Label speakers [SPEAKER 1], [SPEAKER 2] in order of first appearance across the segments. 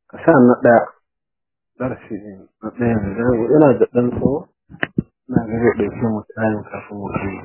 [SPEAKER 1] ka sa na ɗaya darasi na ɗaya ne yana da ɗan tsawo na ga zai ɗauke mu tayin kafin mu kai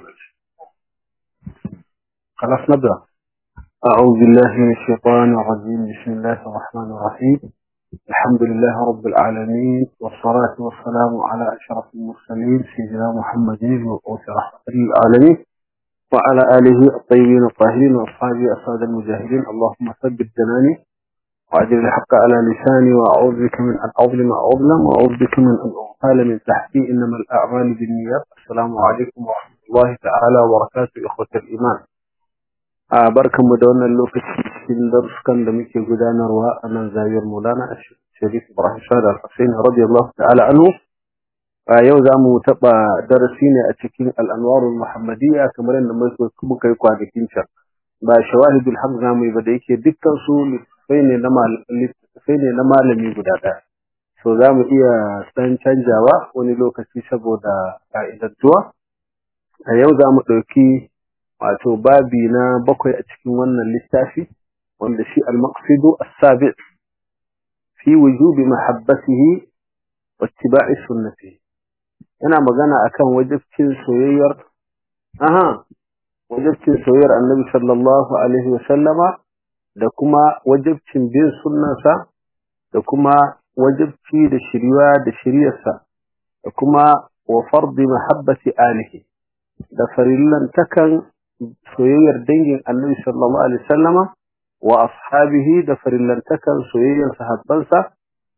[SPEAKER 1] خلاص نبدأ أعوذ بالله من الشيطان الرجيم بسم الله الرحمن الرحيم الحمد لله رب العالمين والصلاة والسلام على أشرف المرسلين سيدنا محمد المبعوث رحمة للعالمين وعلى آله الطيبين الطاهرين وأصحابه أسعد المجاهدين اللهم ثبت جناني وأجل الحق على لساني وأعوذ بك من أن أظلم أو أظلم وأعوذ بك من أن أغفال من تحتي إنما الأعمال بالنيات السلام عليكم ورحمة الله تعالى وبركاته إخوة الإيمان a barkan mu da wannan lokaci cikin daruskan da muke gudanarwa a nan zawiyar Maulana Sharif Ibrahim Sa'ad Al-Husaini radiyallahu ta'ala anhu a yau za mu taɓa darasi ne a cikin al'anwarul muhammadiyya kamar yadda muka yi kwanakin can ba shawahidul haq za mu yi ba da yake dukkan su littattafai ne na littattafai ne na malami guda ɗaya so za mu iya san canjawa wani lokaci saboda ka'idantuwa a yau za mu ɗauki wato babi na bakwai a cikin wannan littafi wanda shi al-maqsidu as-sabi' fi wujubi mahabbatihi wa ittiba'i sunnatihi yana magana akan wajibcin soyayyar aha wajibcin soyayyar annabi sallallahu alaihi wa sallama da kuma wajibcin bin sunnansa da kuma wajibci da shiriwa da shiriyarsa da kuma wa fardi mahabbati alihi da farillan takan soyayyar dangin annabi sallallahu alaihi wasallama wa ashabihi da farillantakan soyayyar sahabbansa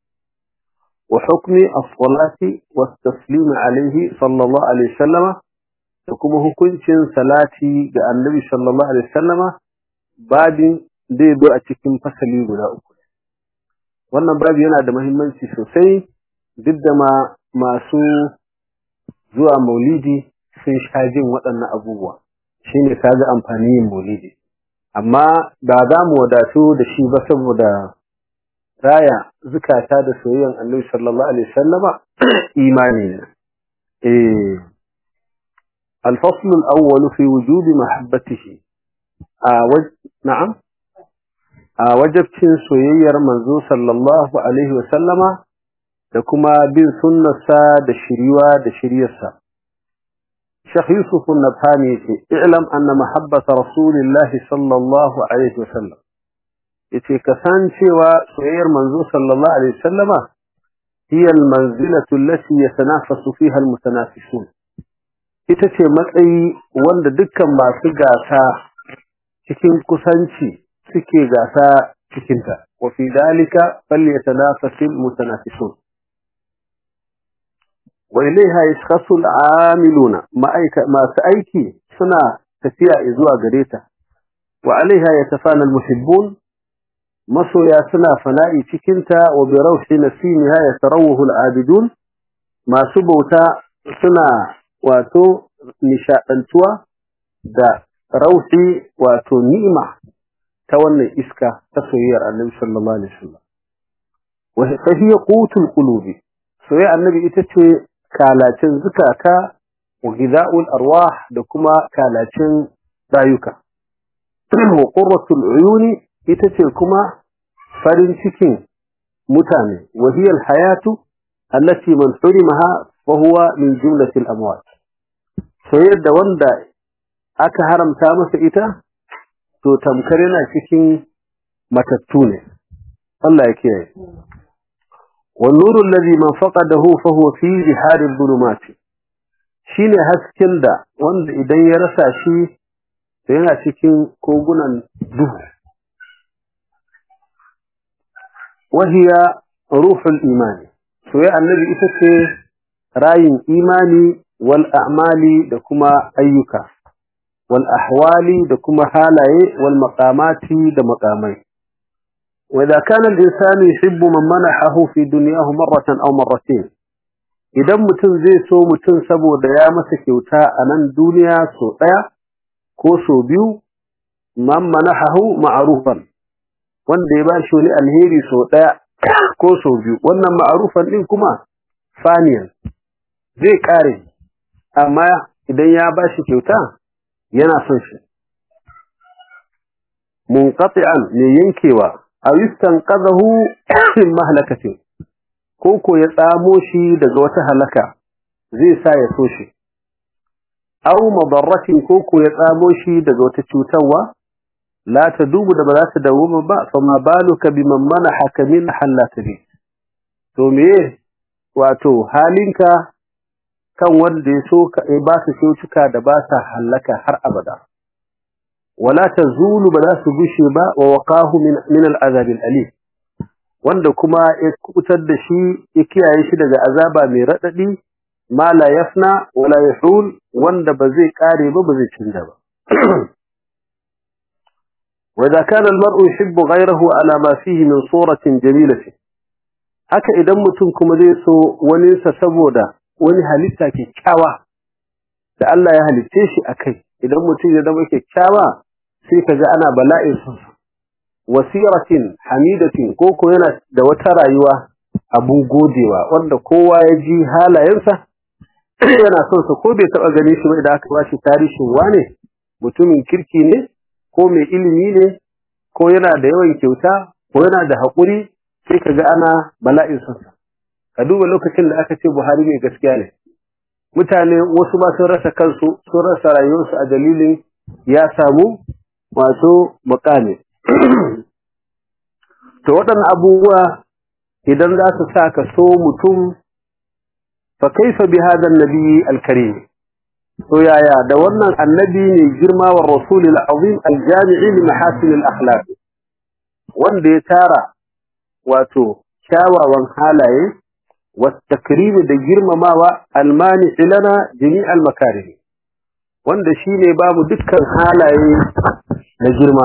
[SPEAKER 1] wa hukmi as-salati wa taslim alaihi sallallahu alaihi wasallama da kuma hukuncin salati ga annabi sallallahu alaihi wasallama babin zai zo a cikin fasali guda uku wannan babi yana da muhimmanci sosai duk da ma masu zuwa maulidi sun sha jin waɗannan abubuwa shi ne ka ga amfani yin maulidi amma ba za mu wadatu da shi ba saboda raya zukata da soyayyan annabi sallallahu alaihi wasallama imani ne eh الفصل الأول في وجوب محبته آوج... نعم وجب سوير منزو صلى الله عليه وسلم لكما بن سنة دا شريوة دا شريسة شيخ يوسف النبهاني اعلم أن محبة رسول الله صلى الله عليه وسلم yace ka san cewa soyayyar manzo sallallahu alaihi wasallama hiya almanzilatu allati yatanafasu fiha almutanafisun ita ce matsayi wanda dukkan masu gasa cikin kusanci suke gasa cikin ta wa fi dalika falyatanafasul mutanafisun وإليها يشخص العاملون ما أيك ما سأيكي سنة تفيا إزوا قريتا وعليها يتفانى المحبون مصر يا سنة فنائي تكنتا وبروح نسيمها يتروه العابدون ما سبوتا سنة واتو نشاء أنتوا دا روحي واتو نيمة تولي إسكا تصوير النبي صلى الله عليه وسلم وهي قوت القلوب سوية النبي إتتوي kalacin zukata wa gida'ul arwah da kuma kalacin rayuka wa qurratul uyuni ita ce kuma farin cikin mutane wa hiya hayatu allati man hurimaha fa huwa min jumlati al-amwat so yadda wanda aka haramta masa ita to tamkar yana cikin matattu ne Allah ya kiyaye والنور الذي من فقده فهو في بحار الظلمات shine hasken da wanda idan ya rasa shi to yana cikin kogunan duhu wahiya ruhul imani to ya annabi ita ce rayin imani wal a'mali da kuma ayyuka wal ahwali da kuma halaye wal maqamati da maqamai وإذا كان الإنسان يحب من منحه في دنياه مرة أو مرتين idan mutum zai so mutum saboda ya masa kyauta a nan duniya so ɗaya ko so biyu man manahahu ma'rufan wanda ya bashi wani alheri so ɗaya ko so biyu wannan ma'rufan din kuma faniyan zai kare amma idan ya bashi kyauta yana son shi munqati'an ne yankewa aw yastanqadhahu min mahlakatin ko ko ya tsamo shi daga wata halaka zai sa ya so shi aw madarratin ko ko ya tsamo shi daga wata cutarwa la tadubu da ba za ta dawo ba fa ma baluka biman manahaka min halatihi to me wato halinka kan wanda ya so ka ba su cutuka da ba sa halaka har abada wala tazulu ba za su gushe ba wa waqahu min min al'azab al'alim wanda kuma ya kubutar da shi ya kiyaye shi daga azaba mai radadi ma la yafna wala yahul wanda ba zai kare ba ba zai canza ba وإذا كان المرء يحب غيره على ما فيه من صورة جميلة haka idan mutum kuma zai so wani sa saboda wani halitta kyakkyawa da Allah ya halicce shi akai idan mutum ya zama kyakkyawa sai kaga ana bala'in sa wasiratin hamidatin ko ko yana da wata rayuwa abun godewa wanda kowa ya ji halayensa yana son sa ko bai taba ganin shi ba idan aka bashi tarihin wane mutumin kirki ne ko mai ilimi ne ko yana da yawan kyauta ko yana da haƙuri sai ka ga ana bala'in sansa ka duba lokacin da aka ce buhari mai gaskiya ne mutane wasu ba sun rasa kansu sun rasa rayuwarsu a dalilin ya samu wato mukami to waɗannan abubuwa idan za su sa ka so mutum fa kaifa bi hadha an-nabi al-karim to yaya da wannan annabi ne girma wa rasulil azim al-jami'i li mahasin al-akhlaq wanda ya tara wato kyawawan halaye والتكريم da girmamawa almani lana jami'al makarim wanda shine babu dukkan halaye na girma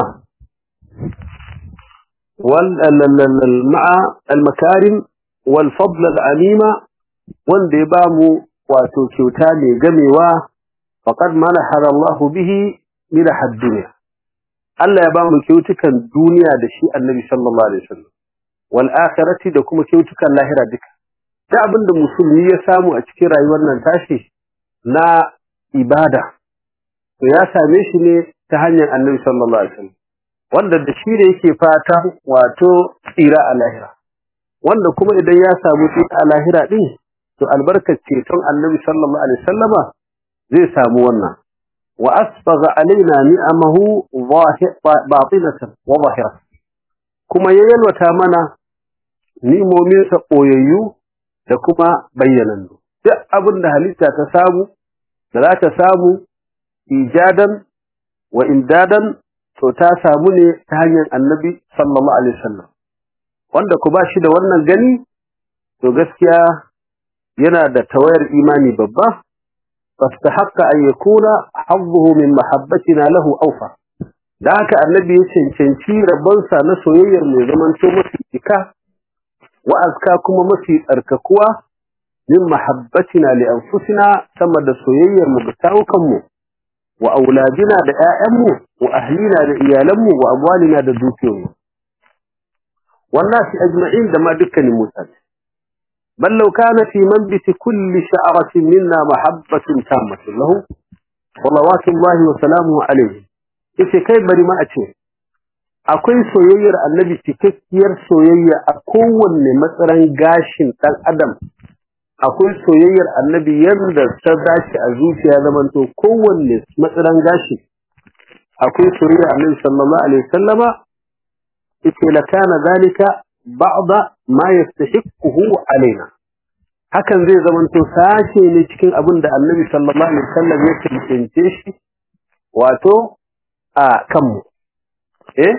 [SPEAKER 1] wal ma'a al makarim wal fadl al amima wanda ya bamu wato kyauta mai gamewa faqad manaha Allah bihi min ad-dunya Allah ya bamu kyautukan duniya da shi Annabi sallallahu alaihi wasallam wal akhirati da kuma kyautukan lahira duka ta abinda musulmi ya samu a cikin rayuwar nan tashi na ibada to ya same shi ne ta hanyar Annabi sallallahu alaihi wasallam wanda da shi ne yake fata wato tsira a lahira wanda kuma idan ya samu tsira a lahira din to albarkar ceton Annabi sallallahu alaihi wasallama zai samu wannan wa asbagha alaina ni'amahu batinatan wa zahira kuma ya yalwata mana nimominsa ɓoyayyu da kuma bayyanannu duk abin da halitta ta samu da za ta samu ijadan wa imdadan to ta samu ne ta hanyar annabi sallallahu alaihi wasallam wanda ku ba shi da wannan gani to gaskiya yana da tawayar imani babba fastahaqqa an yakuna hazzuhu min mahabbatina lahu awfa da haka annabi ya cancanci rabonsa na soyayyar mai zamanto mafi cika wa'azka kuma mafi tsarkakuwa min mahabbatina li anfusina sama da soyayyar mu ga tawukanmu wa auladina da ƴaƴanmu wa ahlina da iyalanmu wa amwalina da dukiyoyinmu wannan shi ajma'in da ma dukkanin mutane bal law kana fi manbiti kulli sha'ratin minna mahabbatun tammatun lahu salawatullahi wa salamuhu alayhi yace kai bari ma a ce akwai soyayyar annabi cikakkiyar soyayya a kowanne matsaran gashin ɗan adam akwai soyayyar annabi yadda ta dace a zuciya zamanto kowanne matsaran gashi akwai soyayyar annabi sallallahu alaihi wasallama ita la kana zalika ba'da ma yastahiquhu alaina hakan zai zamanto sashe ne cikin abin da annabi sallallahu alaihi wasallam ya cancance shi wato a kanmu eh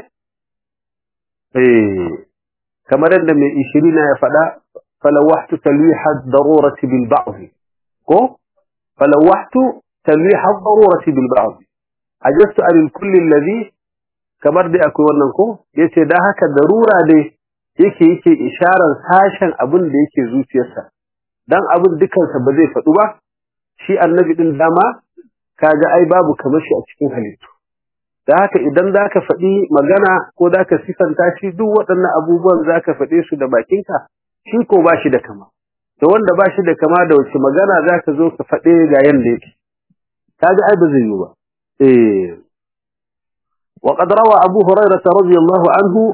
[SPEAKER 1] kamar yadda mai ishirina ya faɗa falawahtu talwiha darurati bil ba'd ko falawahtu talwiha darurati bil ba'd ajastu an kulli alladhi kamar dai akwai wannan ko yace dan haka darura dai yake yake isharar sashen abin da yake zuciyarsa dan abin dukansa ba zai faɗu ba shi annabi din dama kaga ai babu kamar shi a cikin halittu da haka idan za ka faɗi magana ko za ka sifanta shi duk waɗannan abubuwan za ka faɗe su da bakinka shi ko ba shi da kama da wanda ba shi da kama da wace magana za ka zo ka faɗe ga yanda yake ka ga ai ba zai yi ba eh وقد روى أبو هريرة رضي الله عنه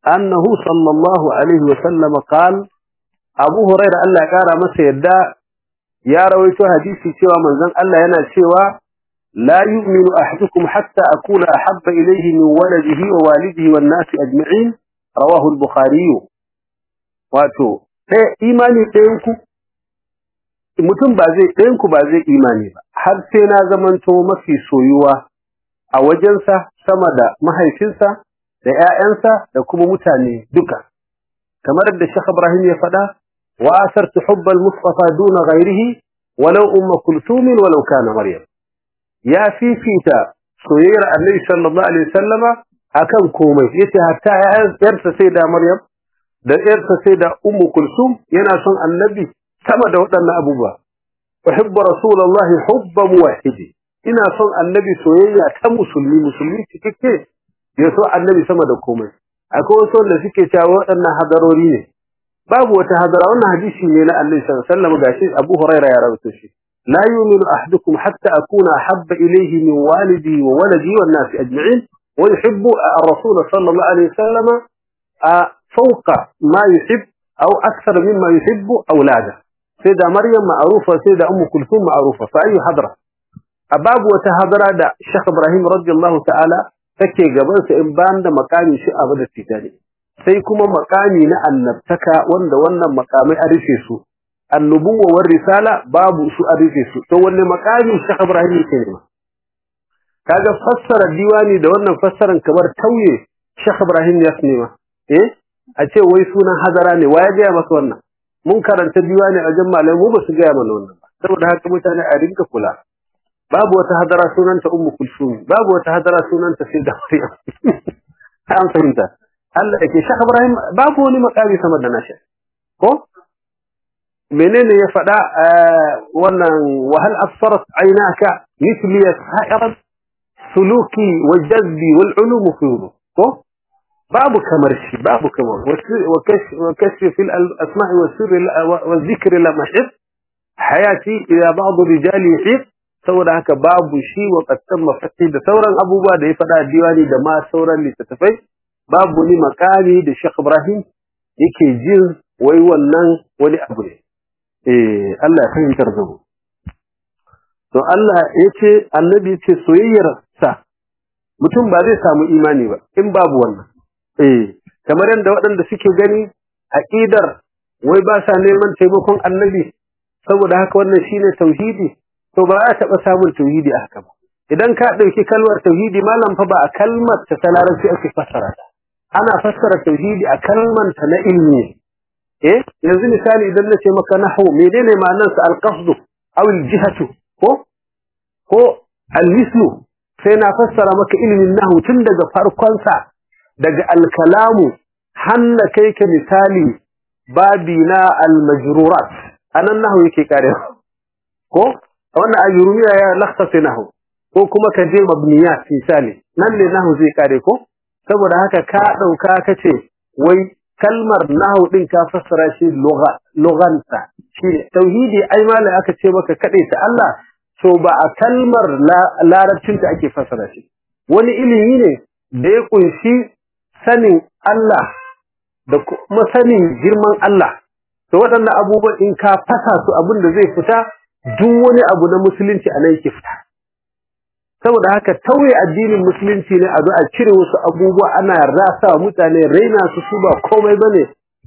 [SPEAKER 1] أنه صلى الله عليه وسلم قال أبو هريرة ألا قال مسا يدى يا رويت حديثي سوى من ذن ألا ينا سوى لا يؤمن أحدكم حتى أكون أحب إليه من ولده ووالده والناس أجمعين رواه البخاري واتو إيماني تينكو mutum ba zai ɗayanku ba zai imani ba har sai na zamanto mafi soyuwa a wajensa sama da mahaifinsa da ‘ya'yansa da kuma mutane duka kamar da Sheikh Ibrahim ya faɗa wa asartu hubbal mustafa duna ghairihi walau umma kulsumin walau kana maryam ya fifita soyayyar annabi sallallahu alaihi wasallama akan komai yace hatta ‘yarsa sai da maryam da ‘yarsa sai da ummu kulsum yana son annabi sama da waɗannan abubuwa. Uhibbu Rasulullahi hubba muwahhidi. Ina son Annabi soyayya ta musulmi, musulmi cikakke ya so Annabi sama da komai. Akwai wasu wanda suke cewa waɗannan hadarori ne. Babu wata hadara wannan hadisi ne na Annabi sallallahu alaihi wasallam gashi Abu Hurairah ya rawaito shi. La yu'minu ahadukum hatta akuna habba ilayhi min walidi wa waladi wan nas ajma'in wa yuhibbu ar-rasul sallallahu alaihi wasallam fawqa ma yuhibbu أو أكثر مما يحب أولاده سيدة مريم معروفة سيدة أم كلثوم معروفة فأي حضرة أباب وتهضرة دا الشيخ إبراهيم رضي الله تعالى تكي قبل سإنبان دا مقامي شيء أبدا التتالي سيكما مقامي نأن نبتكى وند وند مقامي أريسيسو النبوة والرسالة باب سو أريسيسو تولي مقامي الشيخ إبراهيم الكلمة kaga fassara diwani da wannan fassaran kamar tauye Sheikh Ibrahim Yasnima eh a ce wai sunan hazara ne waye ga masa wannan mun karanta diwani a jan malai mu ba su gaya mana wannan ba saboda haka mutane a rinka kula babu wata hadara sunanta ummu kulsum babu wata hadara sunanta sayyida maryam an fahimta Allah yake Sheikh Ibrahim babu wani makami sama da nashi ko menene ya faɗa wannan wahal asfarat aynaka mithli sa'iran suluki wa jazbi wal ulum furu ko babu kamar shi babu kamar wa kashfi fil asma'i was sirri wa dhikri la mahib hayati ila ba'd rijal yuhib saboda haka babu shi wa qattan mafati da sauran abubuwa da ya faɗa diwani da ma sauran littattafai babu ni makami da Sheikh Ibrahim yake jin wai wannan wani abu ne eh Allah ya fahimtar da mu to Allah yace annabi yace soyayyar sa mutum ba zai samu imani ba in babu wannan eh kamar yadda waɗanda suke gani aqidar wai ba sa neman taimakon annabi saboda haka wannan shine tauhidi to ba za taɓa samun tauhidi a haka ba idan ka ɗauki kalmar tauhidi malam fa ba a kalmar ta ta larabci ake fassara ta ana fassara tauhidi a kalmar ta na ilmi eh yanzu misali idan na ce maka nahwu menene ma'anar sa al-qasdu aw al-jihatu ko ko al-mislu sai na fassara maka ilimin nahwu tun daga farkon sa daga al-kalamu hanna kai ka misali babi na al-majrurat anan nahwu yake karewa ko wannan ajurumiya ya lakhasa nahwu ko kuma ka je mabniyat misali nan ne nahwu zai kare ko saboda haka ka dauka kace wai kalmar nahwu din ka fassara shi lugha lughanta shi tauhidi ai malai aka ce maka kade ta Allah to ba a kalmar larabcin ta ake fassara shi wani ilimi ne da ya kunshi sanin Allah da kuma sanin girman Allah to waɗannan abubuwan in ka fasa su abin da zai fita duk wani abu na musulunci a nan yake fita saboda haka tauye addinin musulunci ne a zo a cire wasu abubuwa ana rasa wa mutane raina su su ba komai bane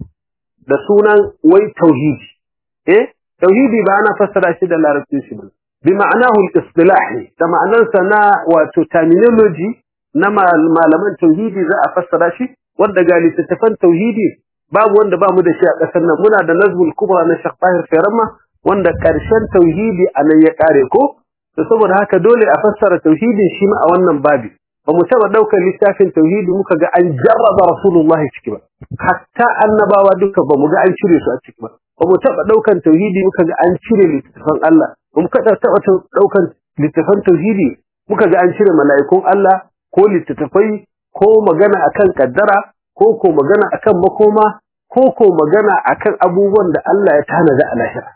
[SPEAKER 1] da sunan wai tauhidi eh tauhidi ba ana fassara shi da larabci shi ba bi ma'anahu al-istilahi da ma'anarsa na wato terminology na malaman tauhidi za a fassara shi wanda ga littattafan tauhidi babu wanda ba mu da shi a ƙasar nan muna da nazmul kubra na Sheikh Tahir Fairama wanda ƙarshen tauhidi a nan ya ƙare ko to saboda haka dole a fassara tauhidin shi ma a wannan babi ba mu taɓa ɗaukar littafin tauhidi muka ga an jarraba rasulullahi ciki ba hatta annabawa duka ba mu ga an cire su a ciki ba ba mu taɓa ɗaukan tauhidi muka ga an cire littattafan Allah ba mu taɓa ɗaukan littattafan tauhidi muka ga an cire mala'ikun Allah ko littattafai ko magana akan kaddara ko ko magana akan makoma ko ko magana akan abubuwan da Allah ya tanada a lahira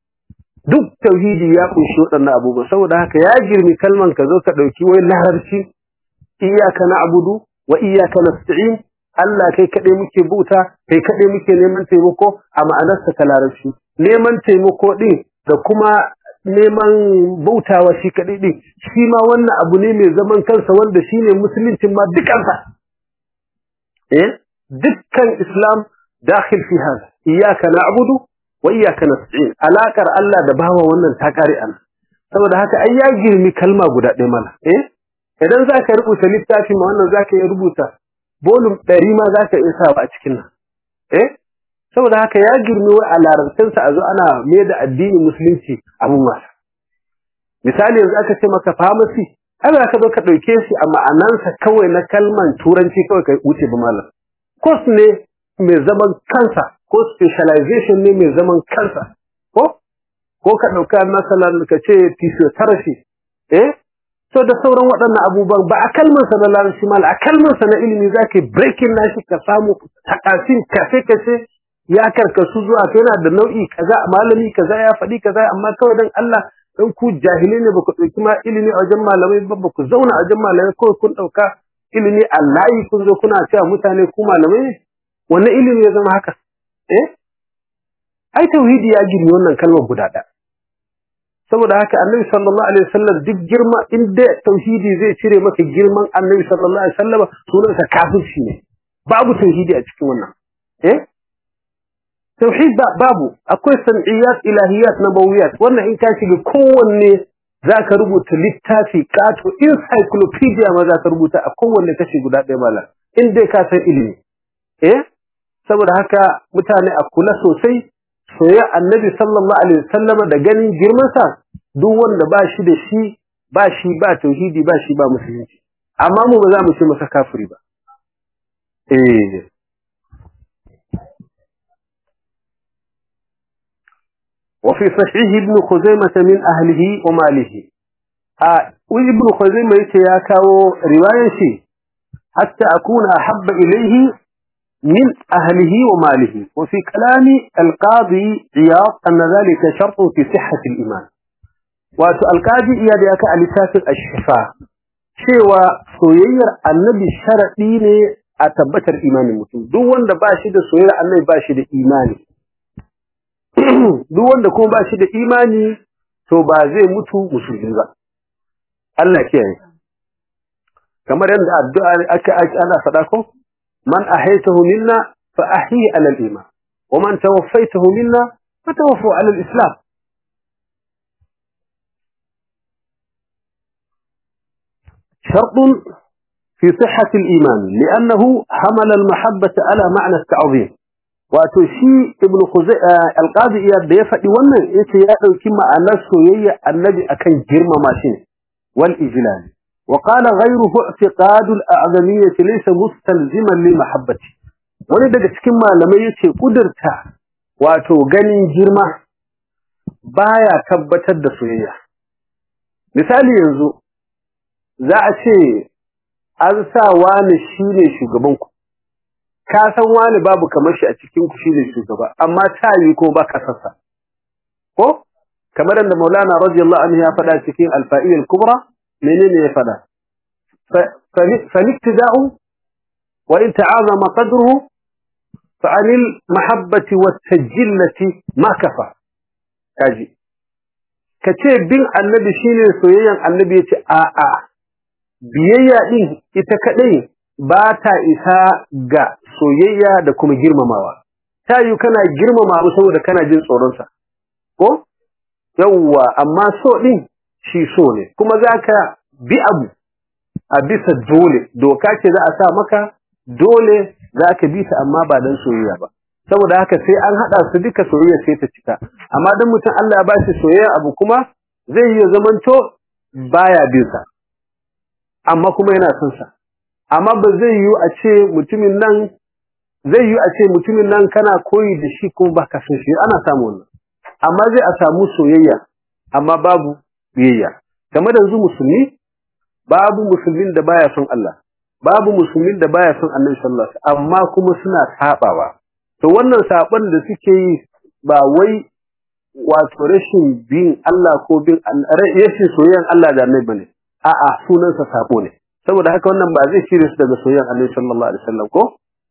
[SPEAKER 1] duk tauhidi ya kunshi waɗannan abubuwa saboda haka ya girmi kalman ka zo ka ɗauki wai larabci iyyaka na'budu wa iyyaka nasta'in Allah kai kaɗai muke bauta kai kaɗai muke neman taimako a ma'anarsa ta larabci neman taimako ɗin da kuma neman bautawa shi kaɗai ɗin shi ma wannan abu ne mai zaman kansa wanda shi ne musuluncin ma dukansa eh dukkan islam dakhil fi hada iyyaka na'budu wa iyyaka nasta'in alakar Allah da bawa wannan ta kare an saboda haka ai ya girmi kalma guda ɗaya mana eh idan zaka rubuta littafi ma wannan zaka iya rubuta bolum ɗari ma zaka iya sa a cikin nan eh saboda haka ya girmi wa a larabcinsa a zo ana mai da addinin musulunci abun wasa misali yanzu aka ce maka pharmacy ai za ka zo ka ɗauke shi a ma'anansa kawai na kalman turanci kawai ka wuce ba malam course ne mai zaman kansa ko specialization ne mai zaman kansa ko ko ka ɗauka masalan ka ce physiotherapy eh so da sauran waɗannan abubuwan ba a kalmansa na larabci mal a kalmansa na ilimi za ka breaking nashi ka samu takasin kafe-kafe ya karkasu zuwa to yana da nau'i kaza malami kaza ya faɗi kaza amma kawai dan Allah dan ku jahilai ne baku ɗauki ma ilimi a wajen malamai ba ku zauna a wajen malamai kawai kun ɗauka ilimi a layi kun zo kuna cewa mutane ku malamai ne wannan ilimi ya zama haka eh ai tauhidi ya gini wannan kalmar guda ɗaya saboda haka annabi sallallahu alaihi wasallam duk girma inda tauhidi zai cire maka girman annabi sallallahu alaihi wasallam sunansa kafirci ne babu tauhidi a cikin wannan eh tauhid babu akwai sam'iyat ilahiyat nabawiyat wannan in ka shiga kowanne zaka rubuta littafi kato encyclopedia ma zaka rubuta a kowanne kashi guda ɗaya mala in dai ka san ilimi eh saboda haka mutane a kula sosai soyayya annabi sallallahu alaihi wasallam da ganin girmansa duk wanda ba shi da shi ba shi ba tauhidi ba shi ba musulunci amma mu ba za mu ce masa kafiri ba eh وفي صحيح ابن خزيمة من أهله وماله ابن خزيمة يتياكاو رواية حتى أكون أحب إليه من أهله وماله وفي كلام القاضي عياض أن ذلك شرط في صحة الإيمان والقاضي إياد ياكا ألسات الشفاء شوى سوير النبي الشرعي أتبتر إيمان المسلم دون باشد سوير النبي باشد إيماني duk wanda kuma ba shi da imani to ba zai mutu musulmi ba Allah kiyaye kamar yadda addu'a aka ana faɗa ko man ahaytahu minna fa ahyi ala al-iman wa man tawaffaytahu minna fa tawaffu ala al-islam شرط في صحة الإيمان لأنه حمل المحبة على معنى التعظيم wato shi ibnu khuzai alqadi iyad da ya faɗi wannan yace ya dauki ma'anar soyayya annabi akan girmama shi wal ijlal wa qala ghayruhu i'tiqad al a'zamiyyah laysa mustalziman li mahabbati wani daga cikin malamai yace kudurta wato ganin girma baya tabbatar da soyayya misali yanzu za a ce an sa wani shine shugaban ku ka san wani babu kamar shi a cikin ku shine shugaba amma ta yi ko ba kasarsa ko kamar da Maulana radiyallahu anhu ya faɗa cikin al-fa'il al-kubra menene ya faɗa فالاقتداء وإن تعاظم قدره فعن المحبة والتجلة ما كفى كاجي كتير بين النبي شيني سويا النبي يتي آآ biyayya din ita kadai ba ta isa ga soyayya da kuma girmamawa ta yi kana girmama abu saboda kana jin tsoronsa ko yawwa amma so din shi so ne kuma zaka bi abu a bisa dole doka ce za a sa maka dole zaka bi ta amma ba dan soyayya ba saboda haka sai an hada su duka soyayya sai ta cika amma dan mutum Allah ya ba shi soyayya abu kuma zai yi zamanto baya bin sa amma kuma yana son sa amma ba zai yi a ce mutumin nan zai yi a ce mutumin nan kana koyi da shi kuma baka son shi ana samu wannan amma zai a samu soyayya amma babu biyayya kamar yanzu musulmi babu musulmin da baya son Allah babu musulmin da baya son Annabi sallallahu alaihi wasallam amma kuma suna sabawa to wannan saban da suke yi ba wai wato rashin bin Allah ko bin rashin soyayyan Allah da Annabi bane a'a sunansa sabo ne saboda haka wannan ba zai cire su daga soyayyan Annabi sallallahu alaihi wasallam ko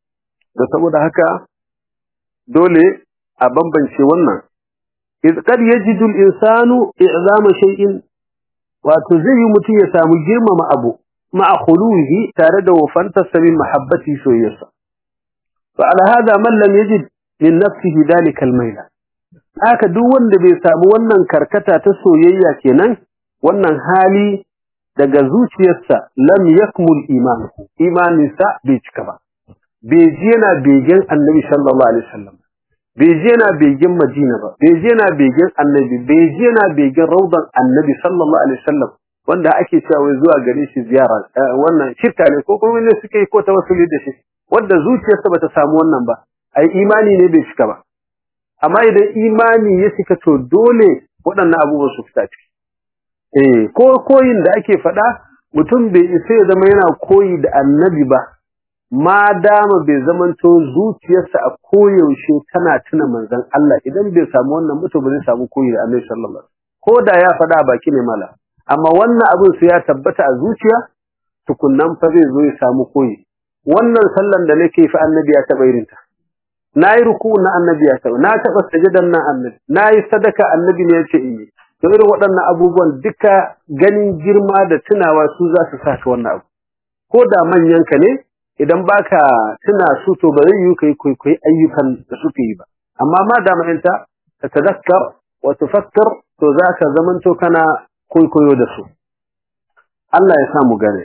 [SPEAKER 1] da saboda haka dole a bambance wannan iz qad yajidu al-insanu i'zama shay'in wato zai yi mutum ya samu girmama abu ma'a khuluhi tare da wafanta sabin mahabbati soyayyarsa fa ala hada man lam yajid min nafsihi dalika al-mayla haka duk wanda bai samu wannan karkata ta soyayya kenan wannan hali daga zuciyarsa lam yakmul imanuhu imaninsa bai cika ba bai ji yana begen annabi sallallahu alaihi wasallam bai ji yana begen madina ba bai ji yana begen annabi bai ji yana begen raudan annabi sallallahu alaihi wasallam wanda ake cewa wai zuwa gare shi ziyara wannan shirka ne ko kuma ne suke yi ko tawassuli da shi wanda zuciyarsa bata samu wannan ba ai imani ne bai cika ba amma idan imani ya cika to dole waɗannan abubuwan su fita ciki eh ko koyin da ake faɗa mutum bai isa ya zama yana koyi da annabi ba ma dama bai zamanto zuciyarsa a koyaushe tana tuna manzon Allah idan bai samu wannan mutum ba zai samu koyi da annabi sallallahu alaihi wasallam ko da ya faɗa a baki ne mala amma wannan abin su ya tabbata a zuciya tukunnan fa zai zo ya samu koyi wannan sallan da nake fa annabi ya taɓa irinta na yi ruku na annabi ya taɓa na taɓa sajadan nan annabi na yi sadaka annabi ne ya ce in yi to irin waɗannan abubuwan duka ganin girma da tunawa su za su sa ka wannan abu ko da manyan ka ne idan baka tuna su to ba zai yi kai kwaikwayi ayyukan da suke yi ba amma ma da ma'anta ka tadakkar wa tufakkar to za ka zamanto kana kwaikwayo da su Allah ya sa mu gane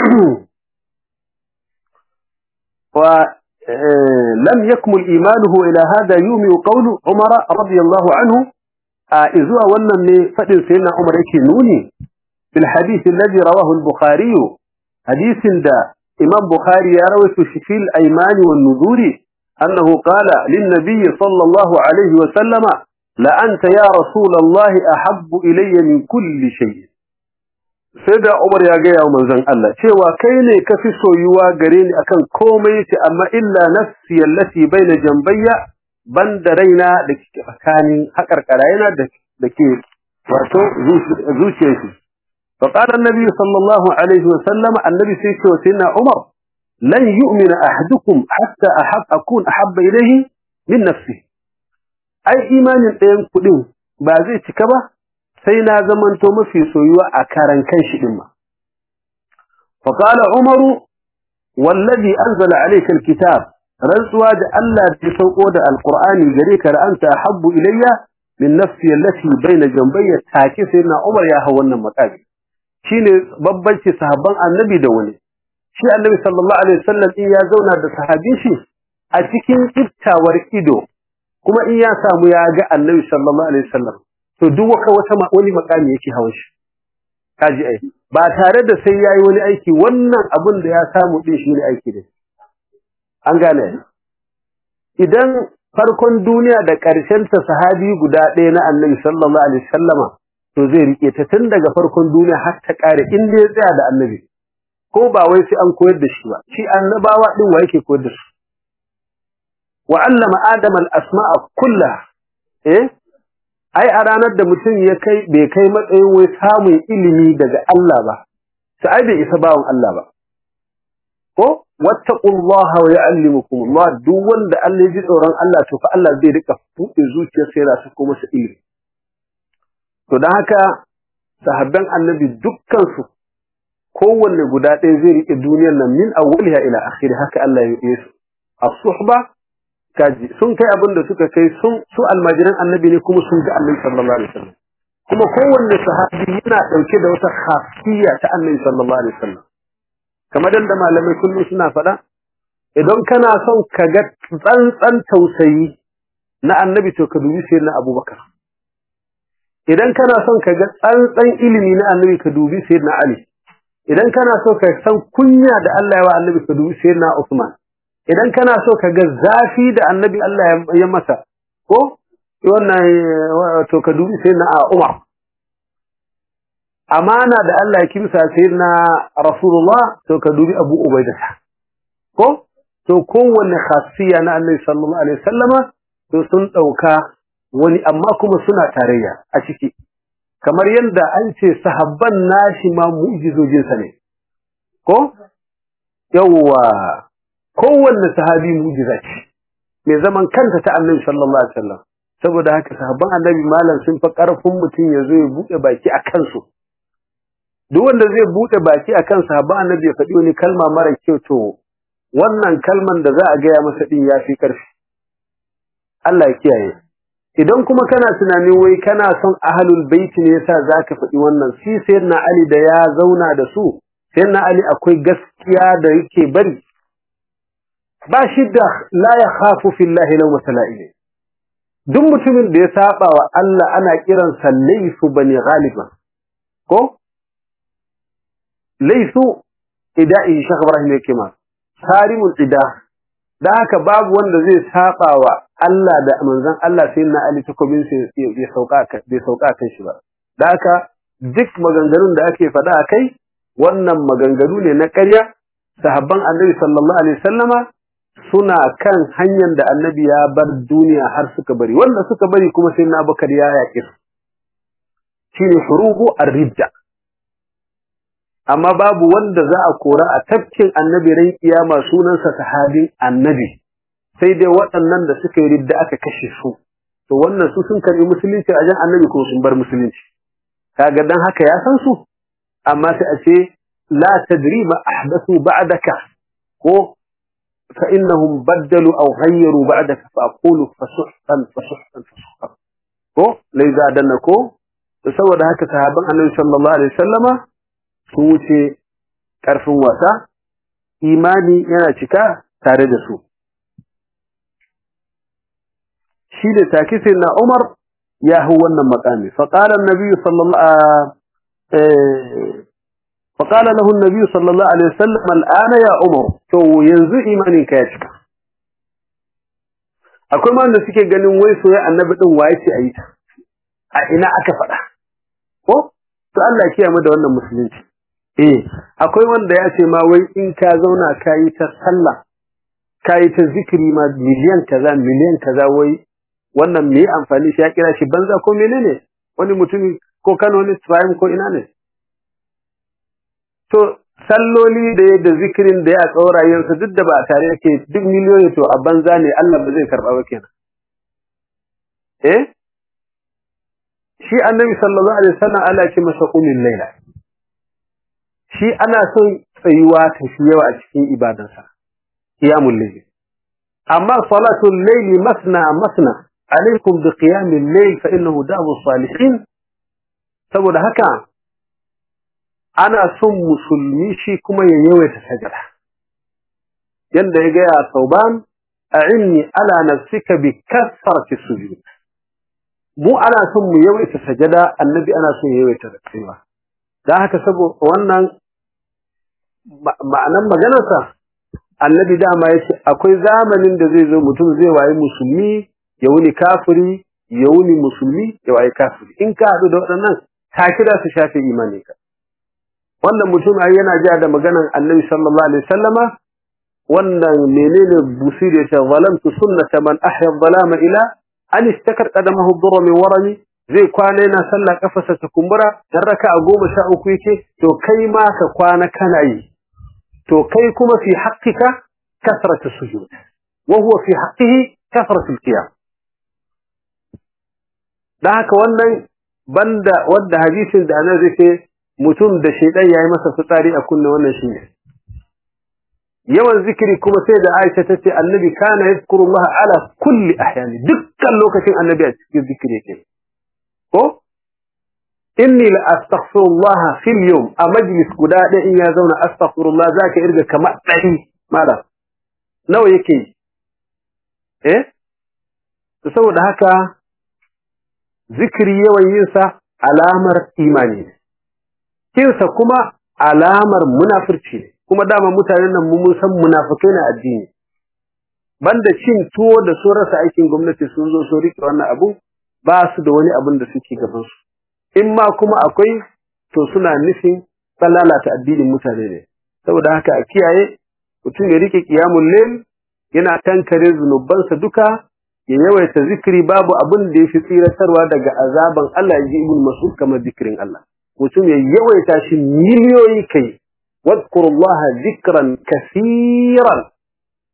[SPEAKER 1] wa لم يكمل إيمانه إلى هذا يومي قول عمر رضي الله عنه إذوا ونن فدن سيدنا عمر يكي نوني في الحديث الذي رواه البخاري حديث دا إمام بخاري يروي في الأيمان والنذور أنه قال للنبي صلى الله عليه وسلم لأنت يا رسول الله أحب إلي من كل شيء sai da Umar ya gaya wa manzon Allah cewa kai ne ka fi soyuwa gare ni akan komai ce amma illa nafsi allati baina jambayya banda raina da ke tsakanin hakarkarayena da da ke wato zuciyar shi fa qala annabi sallallahu alaihi wa sallam annabi sai ce wa sayyidina Umar lan yu'mina ahadukum hatta ahab akun ahabba ilayhi min nafsi ai imanin ɗayan kuɗin ba zai cika ba sai na zamanto mafi soyuwa a karan kan shi din ma fa qala umaru wallazi anzala alayka alkitab rantsuwa da Allah ya sauko da alqur'ani gare ka da anta habbu ilayya min nafsi allati baina jambayya take sai na umar ya hawa wannan makami shine babbanci sahabban annabi da wani shi annabi sallallahu alaihi wasallam in ya zauna da sahabin shi a cikin iftawar ido kuma in ya samu ya ga annabi sallallahu alaihi wasallam to duk wata wata wani makami yake hawan shi kaji ai ba tare da sai yayi wani aiki wannan abin da ya samu din shi ne aiki da an gane idan farkon duniya da ƙarshen ta sahabi guda ɗaya na annabi sallallahu alaihi wasallama to zai rike ta tun daga farkon duniya har ta ƙare in dai ya tsaya da annabi ko ba wai sai an koyar da shi ba shi annabawa din wa yake koyar da su wa allama adama al-asma'a kullaha eh ai a ranar da mutum ya kai bai kai matsayin wai samun ilimi daga Allah ba sai ai bai isa bawon Allah ba ko wattaqullaha wa ya'allimukum Allah duk wanda Allah ya ji tsoron Allah to fa Allah zai rika buɗe zuciyarsa yana sako masa ilimi to dan haka sahabban annabi dukkan su kowanne guda ɗaya zai rike duniyar nan min awwaliha ila akhiri haka Allah ya yi su as-suhba kaji sun kai abin da suka kai sun su almajiran annabi ne kuma sun ga annabi sallallahu alaihi wasallam kuma kowanne sahabi yana dauke da wata khasiyya ta annabi sallallahu alaihi wasallam kamar da malamai kullum suna faɗa idan kana son ka ga tsantsan tausayi na annabi to ka dubi sayyidina abubakar idan kana son ka ga tsantsan ilimi na annabi ka dubi sayyidina ali idan kana so ka san kunya da Allah ya wa annabi ka dubi sayyidina usman idan kana so ka ga zafi da annabi Allah ya masa ko wannan to ka dubi sai na Umar amana da Allah ya kimsa sai na Rasulullah to ka dubi Abu Ubaidah ko to kowanne khasiya na Annabi sallallahu alaihi wasallama to sun dauka wani amma kuma suna tarayya a ciki kamar yadda an ce sahabban nashi ma mu'jizojinsa ne ko yawwa kowanne sahabi mu'jiza ce mai zaman kanta ta annabi sallallahu alaihi wasallam saboda haka sahabban annabi malam sun fa karfin mutum ya zo ya bude baki a kansu duk wanda zai bude baki a kan sahabban annabi ya faɗi wani kalma mara kyau to wannan kalman da za a gaya masa din ya fi karfi Allah ya kiyaye idan kuma kana tunanin wai kana son ahlul bait ne yasa zaka faɗi wannan si sayyidina ali da ya zauna da su sayyidina ali akwai gaskiya da yake bari ba shi da la ya khafu fillahi law masala'ile duk mutumin da ya saba wa Allah ana kiran sa laysu bani ghaliba ko laysu ida'i shekh ibrahim yake ma sarimul ida da haka babu wanda zai saba wa Allah da manzon Allah sai na Ali takobin sai ya sauka bai sauka kan shi ba da haka duk maganganun da ake faɗa a kai wannan maganganu ne na ƙarya sahabban annabi sallallahu alaihi wasallama suna kan hanyar da annabi ya bar duniya har suka bari wanda suka bari kuma sai na bakar ya yaƙi su shine hurubu ar-ridda amma babu wanda za a kora a tafkin annabi ran kiyama sunansa sahabin annabi sai dai waɗannan da suka yi ridda aka kashe su to wannan su sun karbi musulunci a jan annabi ko sun bar musulunci kaga dan haka ya san su amma sai a ce la tadri ma ahdathu ba'daka ko fa innahum baddalu aw ghayyaru ba'daka fa aqulu fasuhtan fasuhtan fasuhtan ko lai za danna ko to saboda haka sahabban annabi sallallahu alaihi wasallama su wuce karfin wasa imani yana cika tare da su shi da take sai na Umar ya hu wannan makami fa qala an-nabi sallallahu fa qala lahu an-nabi sallallahu alaihi wasallam al-ana ya Umar to yanzu imanin ka ya cika akwai ma wanda suke ganin wai soyayya annabi din waye ce ayi ta a ina aka faɗa ko to Allah ya kiyaye mu da wannan musulunci eh akwai wanda ya ce ma wai in ka zauna kayi ta sallah kayi ta zikiri ma miliyan kaza miliyan kaza wai wannan me amfani shi ya kira shi banza ko menene wani mutum ko Kano ne Ibrahim ko ina ne to salloli da yadda zikirin da ya tsaurayen su duk da ba tare yake duk miliyoyi to a banza ne Allah ba zai karba ba kenan eh shi annabi sallallahu alaihi wasallam Allah ya ce masa qulil laila shi ana son tsayuwa ta shi yawa a cikin ibadansa qiyamul layl amma salatul layli masna masna alaikum bi qiyamil layl fa innahu da'u salihin saboda haka ana son musulmi shi kuma ya yawaita sajada yanda ya gaya sauban a'inni ala nafsika bi kasrati sujud mu ana son mu yawaita sajada annabi ana son ya yawaita tsayuwa dan haka saboda wannan ma'anan maganarsa annabi dama yace akwai zamanin da zai zo mutum zai wayi musulmi ya wuni kafiri ya wuni musulmi ya wayi kafiri in ka haɗu da waɗannan ta kira su shafe imani ka wannan mutum ai yana ja da maganar annabi sallallahu alaihi wasallama wannan menene busir ya ce zalamtu sunnata man ahya dhalama ila an istakar qadamahu dhurra min warami zai kwana yana sallah kafasa ta kumbura dan raka a goma sha uku yake to kai ma ka kwana kana yi to kai kuma fi haqqika kasratu sujud wa huwa fi haqqihi kasratu al-qiyam dan haka wannan banda wanda hadisin da annabi zai mutum da shaidan yayi masa fitsari a kunne wannan shine yawan zikiri kuma sai da Aisha tace annabi kana yazkurullah ala kulli ahyani dukkan lokacin annabi a cikin zikiri yake ko inni la astaghfirullah fil yawm a majlis guda da in ya zauna astaghfirullah zaka irga kamar dari mala nawa yake eh to saboda haka zikiri yawan yin sa alamar imani ne kinsa kuma alamar munafurci ne kuma dama mutanen nan mun san munafikai na addini banda cin tuwo da su rasa aikin gwamnati sun zo su rike wannan abu ba su da wani abin da suke gaban su in ma kuma akwai to suna nufin lalata addinin mutane ne saboda haka a kiyaye mutum ya rike qiyamul layl yana tankare zunubansa duka ya yawaita zikiri babu abin da yafi tsiratarwa daga azaban Allah ya ji ibn mas'ud kamar zikirin Allah mutum ya yawaita shi miliyoyi kai wadkurullaha zikran kasiran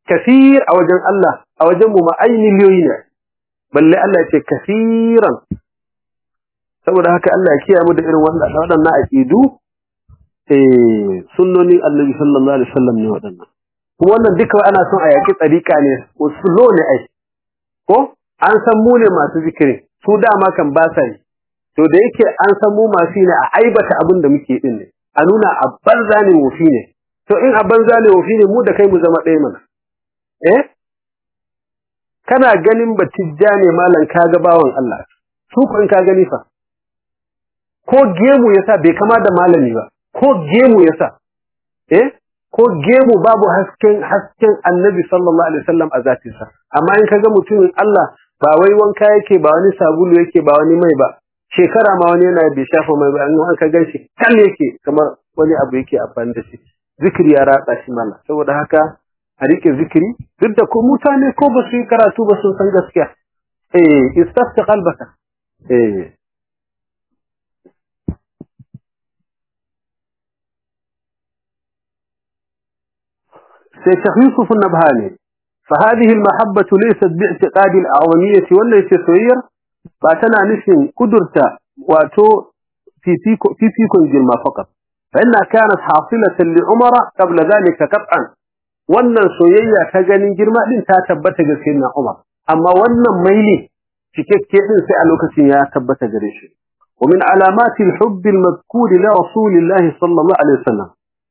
[SPEAKER 1] kafir a wajen Allah a wajen mu ma ai miliyoyi ne balle Allah ya ce kafiran saboda haka Allah ya kiyaye mu da irin wannan waɗannan aqidu eh sunnonin Annabi sallallahu alaihi wasallam ne waɗannan kuma wannan duka ana son a yaki tsarika ne usulo ne ai ko an san mu ne masu zikiri su dama kan ba sa yi to da yake an san mu masu ne a aibata abin da muke din ne a nuna a banza ne wofi ne to in a banza ne wofi ne mu da kai mu zama ɗaya mana eh kana ganin batijja ne malam kaga bawan Allah su ko in ka gani fa ko gemu yasa bai kama da malami ba ko gemu yasa eh ko gemu babu hasken hasken annabi sallallahu alaihi wasallam a zatinsa amma in kaga mutumin Allah ba wai wanka yake ba wani sabulu yake ba wani mai ba shekara ma wani yana bai shafa mai ba an ka ganshi kan yake kamar wani abu yake amfani da shi zikiri ya ratsa shi mala saboda haka a rike zikiri duk da ko mutane ko ba su yi karatu ba sun san gaskiya eh istafta qalbaka eh sai Sheikh Yusuf Nabhani فهذه المحبة ليست باعتقاد الأعوانية ولا يتسوير فأتنا نشن قدرت واتو في فيكو في فيكو الجرما فقط فإنها كانت حاصلة لعمر قبل ذلك قطعا wannan soyayya ta ganin girma din ta tabbata ga sayyidina Umar amma wannan maili cikakke din sai a lokacin ya tabbata gare shi wa min alamati al-hubb al-madhkur li rasulillahi sallallahu alaihi wasallam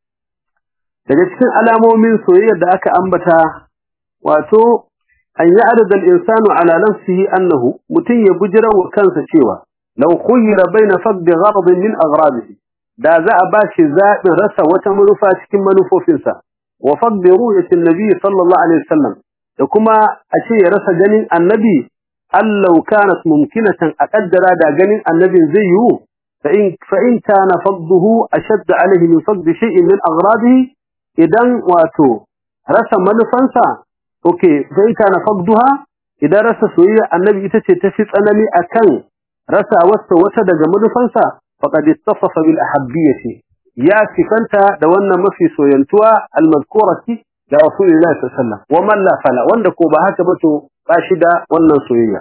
[SPEAKER 1] daga cikin alamomin soyayyar da aka ambata wato an ya'rida al-insanu ala nafsihi annahu mutun ya bujira wa kansa cewa law khuyira baina faqd gharad min aghradihi da za a bashi zabin rasa wata manufa cikin manufofinsa wa faqd ru'yati an-nabi sallallahu alaihi wasallam da kuma a ce ya rasa ganin annabi allau kanat mumkinatan aqaddara da ganin annabin zai yiwu fa in fa in kana fadduhu ashadd alaihi min faqd shay'in min aghradihi idan wato rasa manufansa okay sai kana faqduha idan rasa soyayya annabi ita ce tafi tsanani akan rasa wata wata daga manufansa faqad ittasafa bil ahabbiyati ya sifanta da wannan mafi soyantuwa almazkurati da rasulullahi sallallahu alaihi wasallam wa man la fala wanda ko ba haka ba to ba shi da wannan soyayya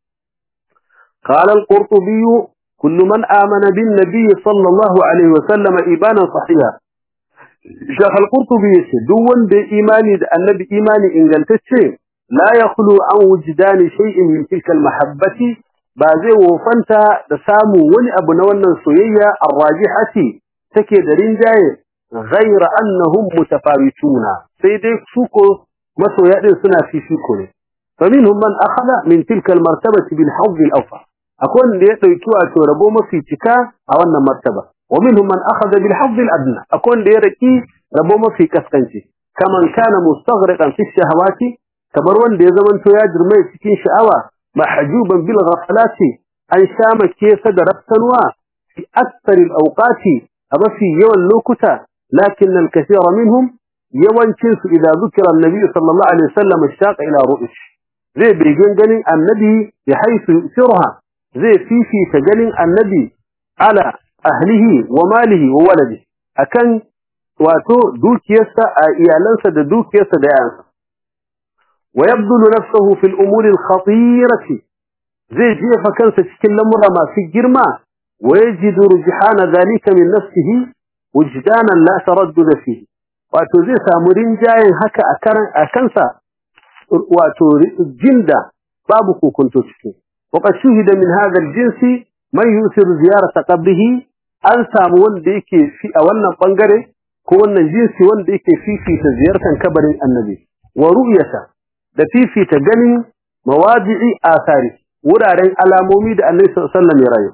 [SPEAKER 1] qala al-qurtubi kullu man amana bin nabiy sallallahu alaihi wasallam ibana sahiha Sheikh Al-Qurtubi yace duk wanda ya imani da Annabi imani ingantacce la yakhlu an wujdani shay'in min tilka al-mahabbati ba zai wofanta da samu wani abu na wannan soyayya ar-rajihati take da rinjaye ghayra annahum mutafawituna sai dai su ko masoya din suna fifiko ne faminhum man akhadha min tilka al-martabati bil hadd al-awfa akwai wanda ya dauki wato rabo mafi cika a wannan martaba ومنهم من أخذ بالحظ الأدنى أكون ليركي ربما في كسكنتي كمن كان مستغرقا في الشهوات كبرون دي زمن تياجر ما يسكين شعوة محجوبا بالغفلات أن شام كيف دربتنوا في أكثر الأوقات أبا في يوم اللوكتا لكن الكثير منهم يوم كنس إذا ذكر النبي صلى الله عليه وسلم اشتاق إلى رؤش زي بيجن جنين النبي بحيث يؤثرها زي في في تجنين النبي على ahlihi wa malihi wa waladihi akan wato dukiyarsa a iyalansa da dukiyarsa da yayansa wa yabdulu nafsuhu fil umuri al khatirati zai jefa kansa cikin lamura masu girma wa yajidu rujhana dhalika min nafsihi wujdanan la taraddud fihi wato zai samu rinjayen haka a karan a kansa wato jinda babu kokonto ciki وقد شهد من هذا الجنس من يؤثر زيارة قبره an samu wanda yake fi a wannan bangare ko wannan jinsi wanda yake fifita ziyartar kabarin annabi wa ru'yata da fifita ganin mawadi'i asari wuraren alamomi da annabi sallallahu alaihi wasallam ya rayu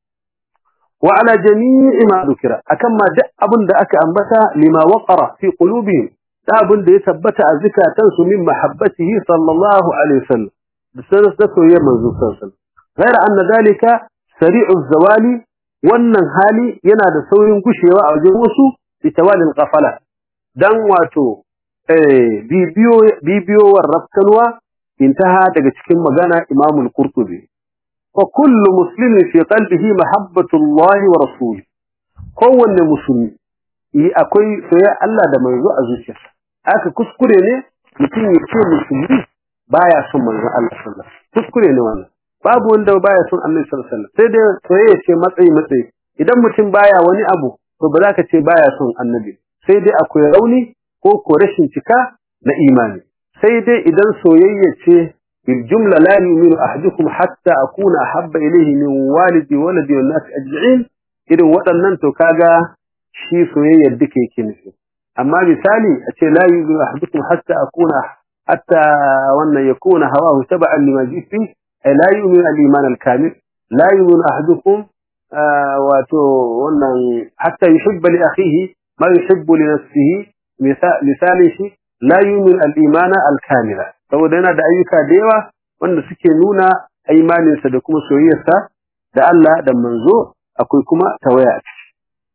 [SPEAKER 1] wa ala jami'i ma dukira akan ma duk abin da aka ambata lima waqara fi qulubihim da abin da ya tabbata a zikatan su min mahabbatihi sallallahu alaihi wasallam da sanar da soyayyar manzo sallallahu alaihi wasallam غير أن ذلك سريع الزوال wannan hali yana da saurin gushewa a wajen wasu bitawalin qafala dan wato eh bibiyo bibiyowar rafkanwa intaha daga cikin magana Imam al-Qurtubi fa kullu muslimin fi qalbihi mahabbatu Allah wa rasuli kowanne musulmi yi akwai soyayya Allah da manzo a zuciyarsa aka kuskure ne mutum ya ce musulmi baya son manzon Allah sallallahu alaihi wasallam kuskure ne wannan babu wanda baya son Annabi sallallahu alaihi wasallam sai dai soyayya ce matsayi matsayi idan mutum baya wani abu to ba za ka ce baya son Annabi sai dai akwai rauni ko ko rashin cika na imani sai dai idan soyayya ce bil jumla la yu'minu ahadukum hatta akuna ahabba ilayhi min walidi waladi wan nas ajma'in irin waɗannan to kaga shi soyayyar duka yake nufi amma misali a ce la yu'minu ahadukum hatta akuna hatta wannan yakuna hawahu tab'an lima ji'tu ay la yu'minu al-iman al-kamil la yu'minu ahadukum wato wannan hatta yuhibba li akhihi ma yuhibbu li nafsihi misali shi la yu'minu al-iman al-kamila saboda yana da ayyuka da yawa wanda suke nuna imaninsa da kuma soyayyarsa da Allah da manzo akwai kuma tawaya a ciki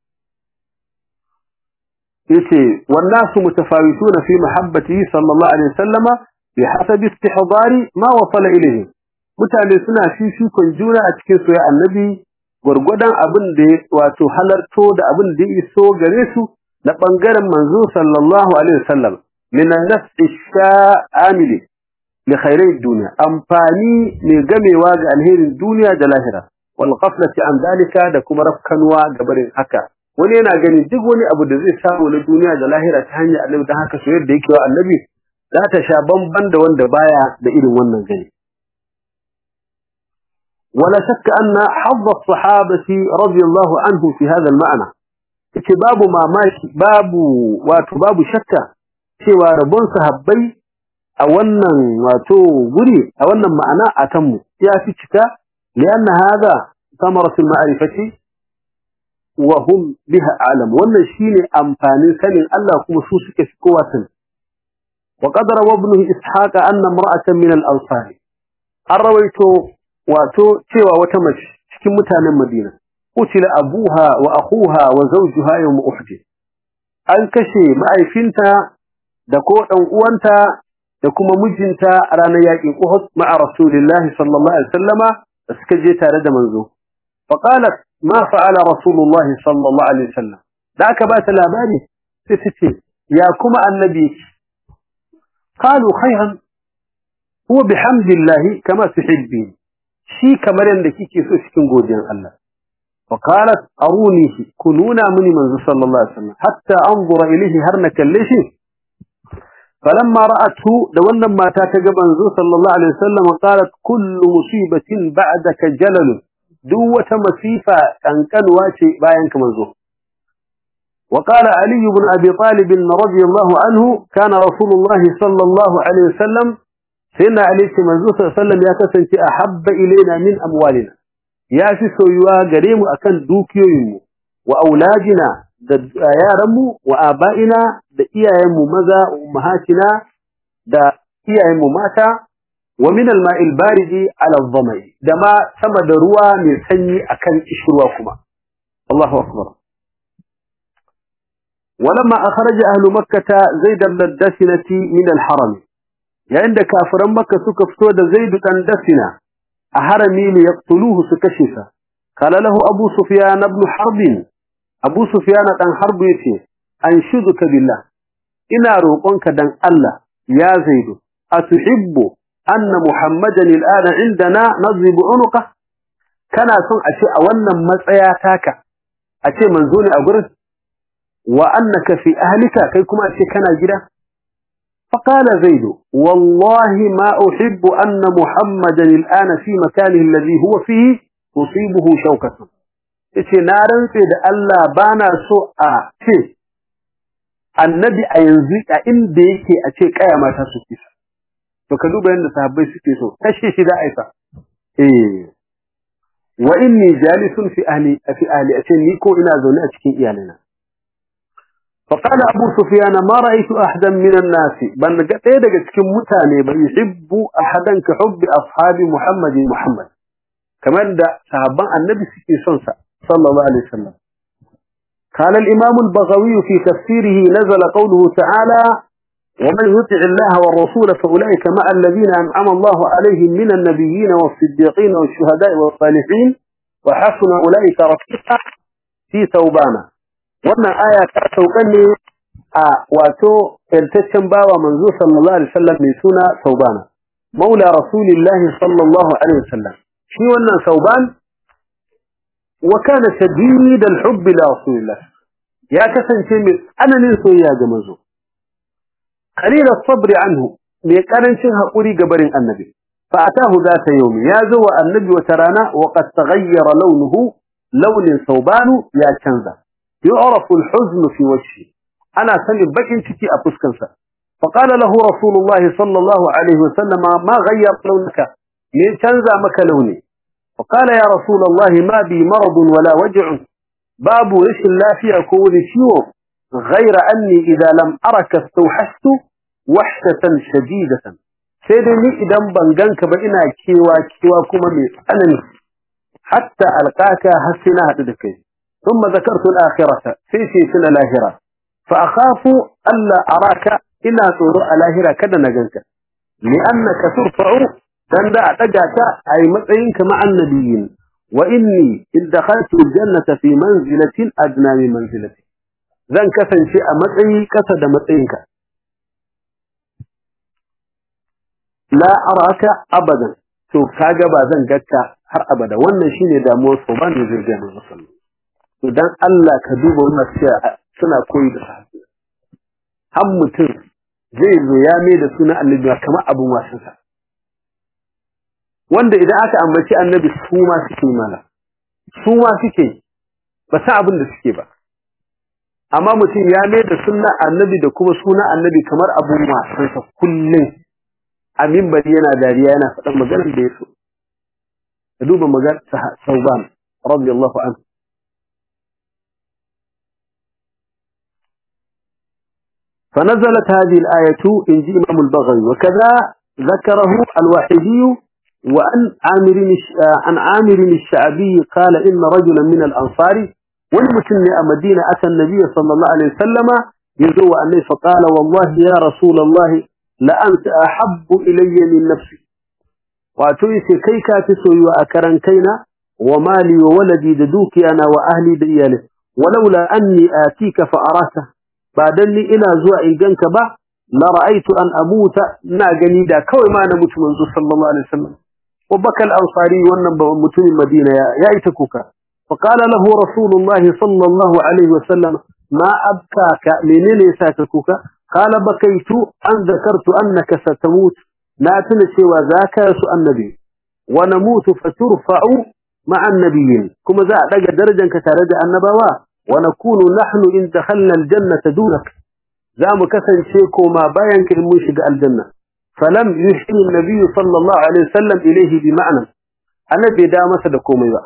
[SPEAKER 1] yace wannasu mutafawituna fi mahabbatihi sallallahu alaihi wasallama bi hasabi istihdari ma wasala ilayhi mutane suna fifikon juna a cikin soyayya annabi gurgudan abin da wato halarto da abin da ya iso gare su na bangaren manzo sallallahu alaihi wasallam min an-naf'i sha'amili li khairai dunya amfani ne gamewa ga alherin duniya da lahira wal ghaflati an dalika da kuma rafkanwa gabarin haka wani yana gani duk wani abu da zai samu na duniya da lahira ta hanyar annabi dan haka soyayya da yake wa annabi za ta sha bamban da wanda baya da irin wannan gani ولا شك أن حظ الصحابة رضي الله عنه في هذا المعنى باب ما ماشي باب وباب شك سوى ربون صحابي أولا واتو غري أولا معنى أتم يا في لأن هذا ثمرة المعرفة وهم بها أعلم وأن الشيء أمفاني سن الله كم سوسك في قوة وقد روى ابنه إسحاق أن امرأة من الأنصار الرويت واتو تيوى وتمش cikin mutanen Madina utila abuha wa akhuha wa zawjuha yawm uhud an kashe ma'aifinta da ko dan uwanta da kuma mijinta a ranar yaƙin Uhud ma'a Rasulullahi sallallahu alaihi wasallama da suka je tare da manzo fa qalat ma fa'ala Rasulullahi sallallahu alaihi wasallam da aka ba ta labari sai ta ce ya kuma annabi qalu khayran huwa bihamdillahi kama tuhibbi shi kamar yanda kike so cikin godiyan Allah fa qalat arunihi kununa muni manzo sallallahu alaihi wasallam hatta anzura ilayhi har na kalle shi فلما رأته دولنا ما تاكب منزو صلى الله عليه وسلم قالت كل مصيبة بعدك جلل دوة مسيفة أن كان واشي باينك منزو وقال علي بن أبي طالب رضي الله عنه كان رسول الله صلى الله عليه وسلم سيدنا علي منزو صلى الله عليه وسلم يكسن أحب إلينا من أموالنا يا في سويوا قريم أكن دوكيويمو وأولادنا da yaranmu wa aba'ina da iyayenmu maza wa ummahatina da iyayenmu mata wa min al-ma'il baridi ala adh-dhamai da ma sama da ruwa mai sanyi akan kishirwa kuma Allahu akbar ولما أخرج أهل مكة زيد بن الدسنة من الحرم يعني كافر مكة سكفتود زيد بن دسنة أحرمي ليقتلوه سكشفة قال له أبو سفيان بن حرب Abu Sufyan dan Harbu yace anshuduka billah ina roƙonka dan Allah ya Zaidu atuhibbu anna Muhammadan al'ana indana nadribu unuqa kana son a ce a wannan matsaya taka a ce manzo ne a gurin wa annaka fi ahlika kai kuma a ce kana gida فقال زيد والله ما أحب أن محمدا الآن في مكانه الذي هو فيه تصيبه شوكة yace na rantse da Allah bana so a ce annabi a yanzu a inda yake a ce kaya mata su kisa to ka duba yanda sahabbai suke so kashe shi da aisa eh wa inni jalisun fi ahli fi ahli a ce ni ko ina zaune a cikin iyalina فقال أبو سفيان ما رأيت أحدا من الناس بل قد daga cikin mutane bai yuhibbu ahadan ka hubbi ashabi Muhammad Muhammad kamar da sahabban annabi suke son sa صلى الله عليه وسلم قال الإمام البغوي في تفسيره نزل قوله تعالى ومن يطع الله والرسول فأولئك مع الذين أنعم الله عليهم من النبيين والصديقين والشهداء والصالحين وحسن أولئك رفيقا في ثوبانا وأن آية توقني a wato yantaccen bawa manzo sallallahu alaihi wasallam mai suna Saubana maula rasulillahi sallallahu alaihi wasallam shi wannan Sauban wa kana shadid al-hubb li rasulillah ya kasance mai tsananin soyayya ga manzo qalil as-sabr anhu mai karancin hakuri ga barin annabi fa atahu zata yawmi ya zo wa annabi wata rana wa qad taghayyara launuhu launin Saubanu ya canza yu'rafu al-huzn fi wajhihi ana sanin bakin ciki a fuskarsa faqala lahu rasulullahi sallallahu alaihi wasallam ma ghayyar launaka me canza maka launi faqala ya rasulullahi ma bi marad wala waj'un babu rashin lafiya ko wani ciwo ghayra anni idza lam araka istawhashtu wahdatan shadidatan sai dai ni idan ban ganka ba ina kewa kewa kuma mai tsanani hatta alqaka hasina hadu da kai ثم ذكرت الآخرة في سنة لاهرة فأخاف ألا أراك إلا تروع لاهرة كذا نجنك لأنك ترفع تندع تجاك أي مطعينك مع النبيين وإني إن دخلت الجنة في منزلة أدنى من منزلتي ذن كفن شيء مطعي كسد مطعينك لا أراك أبدا شوف كاجبا ذن جكا har abada wannan shine damuwar su ba ne zai gane musulmi idan Allah ka duba wannan cewa suna koyi da sahabbai har mutum zai zo ya mai da suna annabi kamar abin wasansa wanda idan aka ambaci annabi su ma suke mana su ma suke ba sa abin da suke ba amma mutum ya mai da sunna annabi da kuma suna annabi kamar abin wasansa kullum a mimbari yana dariya yana faɗan maganar da ya so ka duba maganar sauban radiyallahu anhu فنزلت هذه الآية إن جي إمام البغوي وكذا ذكره الواحدي وأن عامر عن عامر الشعبي قال إن رجلا من الأنصار والمتن مدينة أتى النبي صلى الله عليه وسلم يزوى أنه فقال والله يا رسول الله لأنت أحب إلي من نفسي وأتويس كيكا تسوي وأكرن كينا ومالي وولدي ددوكي أنا وأهلي دياله ولولا أني آتيك فأراته ba dan ni ina zuwa in ganka ba la ra'aytu an amuta ina gani da kawai ma na mutu manzo sallallahu alaihi wasallam wa bakal ansari wannan ba mutumin madina ya ya ita kuka fa qala lahu rasulullahi sallallahu alaihi wasallam ma abkaka menene yasa ka kuka qala bakaitu an zakartu annaka satamut na tuna cewa zaka su annabi wa namutu faturfa'u ma'a annabiyyin kuma za a daga darajanka tare da annabawa ونكون نحن إن دخلنا الجنة دونك زام كسن شيكو ما باين كالمشق الجنة فلم يحيي النبي صلى الله عليه وسلم إليه بمعنى الذي دام سدكم إذا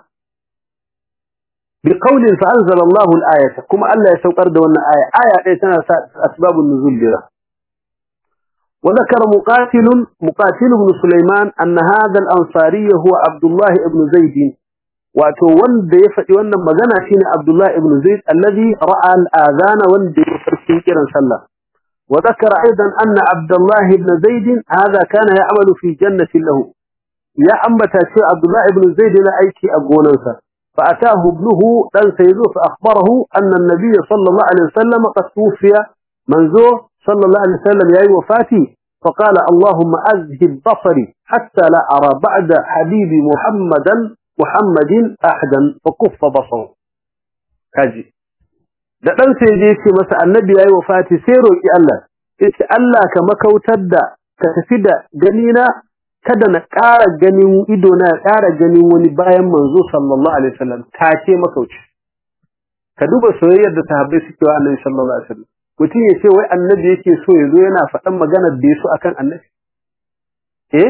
[SPEAKER 1] بقول فأنزل الله الآية كما ألا يسوقر دون آية آية إيتنا أسباب النزول بها وذكر مقاتل مقاتل بن سليمان أن هذا الأنصاري هو عبد الله بن زيد wato wanda ya faɗi wannan magana shine Abdullah ibn Zaid alladhi ra'a al-adhan wanda ya farkin kiran sallah wa dhakara aidan anna Abdullah ibn Zaid hadha kana ya'malu fi jannati lahu ya ambata cewa Abdullah ibn Zaid yana aiki a gonarsa fa atahu ibnuhu dan sayyidu fa akhbarahu anna an-nabiy sallallahu alaihi wasallam qad tufiya manzo sallallahu alaihi wasallam yayi wafati فقال اللهم أذهب بصري حتى لا أرى بعد حبيبي محمدا Muhammadin ahadan fa kuffa basaru kaji da dan sai je ce masa annabi yayi wafati sai roki Allah yace Allah ka makautar da ka tafi da ganina kada na ƙara ganin ido na ƙara ganin wani bayan manzo sallallahu alaihi wasallam take makauci ka duba soyayyar da sahabbai suke wa annabi sallallahu alaihi wasallam mutum ya ce wai annabi yake so ya zo yana faɗan maganar da ya so akan annabi eh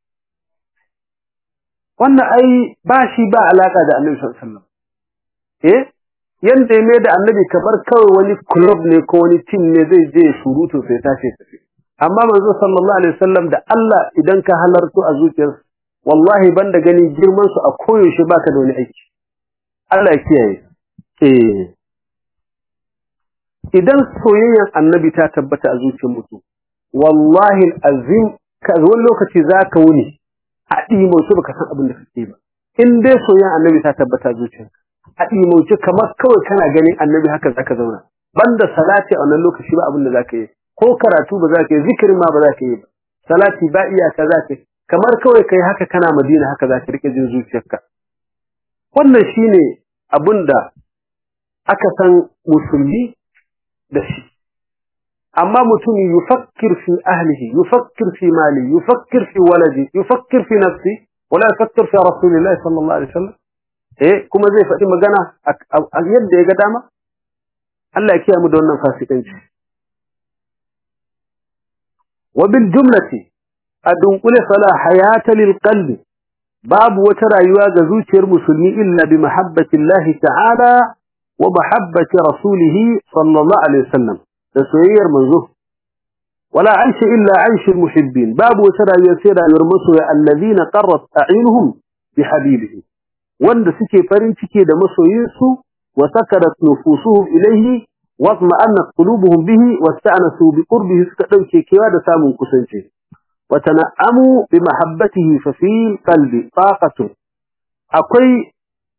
[SPEAKER 1] wannan ai ba shi ba alaka da annabi sallallahu alaihi wasallam eh yanda ya mai da annabi kamar kawai wani club ne ko wani team ne zai je surutu sai tashi tafi amma manzo sallallahu alaihi wasallam da Allah idan ka halarto a zuciyar wallahi banda gani girman su a koyaushe baka da wani aiki Allah ya kiyaye eh idan soyayyar annabi ta tabbata a zuciyar mutum wallahi azim ka wani lokaci zaka wuni a ɗimauce baka san abin da kake ba in dai soyayya annabi ta tabbata zuciyarka a ɗimauce kamar kawai kana ganin annabi haka zaka zauna banda salati a wannan lokaci ba abin da zaka yi ko karatu ba zaka yi zikirin ma ba zaka yi ba salati ba iyaka zaka yi kamar kawai kai haka kana Madina haka zaka rike jin zuciyarka wannan shine abin da aka san musulmi da shi amma mutum yufakkir fi ahlihi yufakkir fi mali yufakkir fi waladi yufakkir fi nafsi wala yufakkir fi rasulillahi sallallahu alaihi wasallam eh kuma zai faɗi magana a yadda ya ga dama Allah ya kiyaye mu da wannan fasikanci wa bil jumlati adunkule fala hayata lil qalbi babu wata rayuwa ga zuciyar musulmi illa bi mahabbatillahi ta'ala wa mahabbati rasulih sallallahu alaihi wasallam da soyayyar manzo wala aisha illa aishul muhibbin babu wata rayuwa sai rayuwar masoya allazina qarrat a'yunuhum bi habibihi wanda suke farin ciki da masoyinsu wa sakarat nufusuhum ilayhi wa ma'annat qulubuhum bihi wasta'nasu bi qurbihi suka dauke kewa da samun kusanci wa tana'amu bi mahabbatihi fa fi qalbi taqatu akwai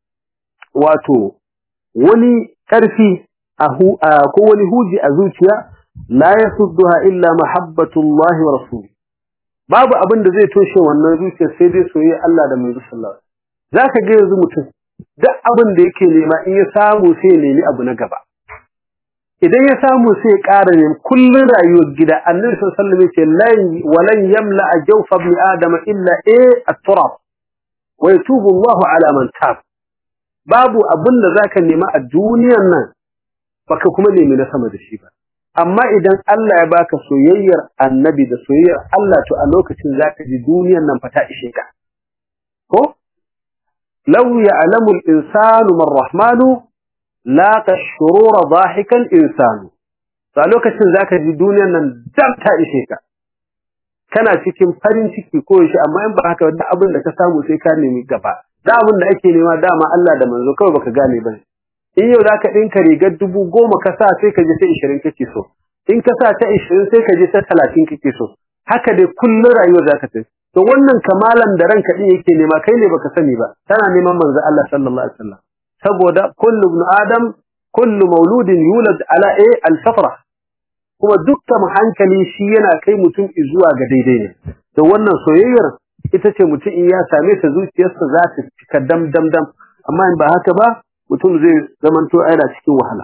[SPEAKER 1] wato wani karfi ko wani huji a zuciya la yasudduha illa mahabbatullahi wa rasuli babu abin da zai toshe wannan zuciya sai dai soyayya Allah da manzo sallallahu alaihi zaka ga yanzu mutum duk abin da yake nema in ya samu sai ya nemi abu na gaba idan ya samu sai ya ƙara ne kullun rayuwar gida annabi sallallahu alaihi wasallam yace lan walan yamla jawfa ibn adam illa a at-turab wa yatubu Allahu ala man tab babu abin da zaka nema a duniyar nan baka kuma nemi na sama da shi ba amma idan Allah ya baka soyayyar annabi da soyayyar Allah to a lokacin zaka ji duniyar nan fata ishe ka ko law ya'lamu al-insanu man rahmanu laqa ash-shurura dhahikan insanu to a lokacin zaka ji duniyar nan dam ta ishe ka kana cikin farin ciki ko shi amma in ba haka wanda abin da ka samu sai ka nemi gaba da abin da ake nema dama Allah da manzo kawai baka gane ba in yau zaka dinka rigar dubu goma ka sa sai ka je ta 20 kake so in ka sa ta 20 sai ka je ta 30 kake so haka dai kullun rayuwar zaka tafi to wannan kamalan da ranka din yake nema kai ne baka sani ba tana neman manzo Allah sallallahu alaihi wasallam saboda kullu ibn adam kullu mauludin yulad ala a al-fatra kuma dukkan hankali shi yana kai mutum zuwa ga daidai ne to wannan soyayyar ita ce mutum in ya same ta zuciyarsa za ta cika dam dam dam amma in ba haka ba mutum zai zamanto aina cikin wahala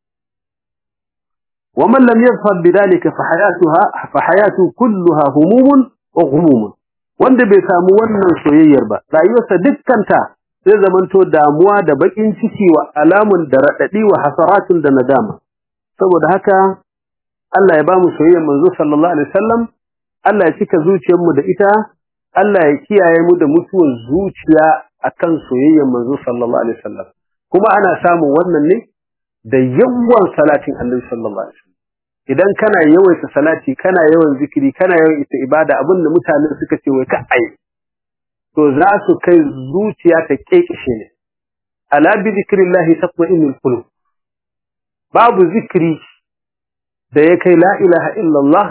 [SPEAKER 1] ومن لم يظفر بذلك فحياتها فحياته كلها هموم وغموم wanda bai samu wannan soyayyar ba rayuwarsa dukkanta zai zamanto damuwa da bakin ciki wa alamun da radadi wa hasaratun da nadama saboda haka Allah ya ba mu soyayyar manzo sallallahu alaihi wasallam Allah ya cika zuciyar mu da ita Allah ya kiyaye mu da mutuwar zuciya akan soyayyar manzo sallallahu alaihi wasallam kuma ana samun wannan ne da yawan salatin Annabi sallallahu alaihi wasallam idan kana yawaita salati kana yawan zikiri kana yawan ita ibada abin da mutane suka ce wai ka ai to za su kai zuciya ta kekeshe ne ala bi zikrillahi tatma'innul qulub babu zikiri da ya kai la ilaha illallah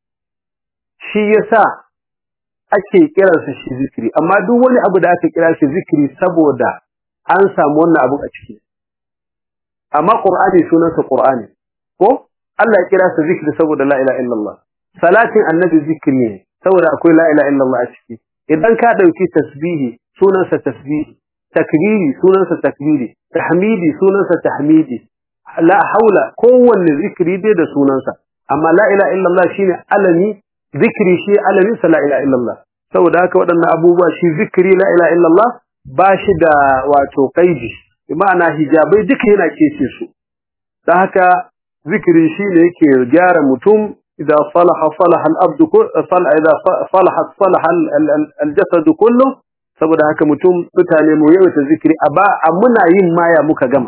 [SPEAKER 1] shi yasa ake kiransa shi zikiri amma duk wani abu da aka kira shi zikiri saboda an samu wannan abu a ciki amma qur'ani sunansa qur'ani ko Allah ya kira sa zikri saboda la ilaha illallah salatin annabi zikri ne saboda akwai la ilaha illallah a ciki idan ka dauki tasbihi sunansa tasbihi takbiri sunansa takbiri tahmidi sunansa tahmidi la haula kowanne zikri dai da sunansa amma la ilaha illallah shine alami zikri shi alamin sa la ilaha illallah saboda haka waɗannan abubuwa shi zikri la ilaha illallah ba shi da wato kaidi ma'ana hijabai duka yana kece su dan haka zikiri shine yake gyara mutum idan salaha salaha al-abd sala idan salaha salaha al-jasad kullu saboda haka mutum mutane mu yawaita zikiri a ba muna yin maya muka gama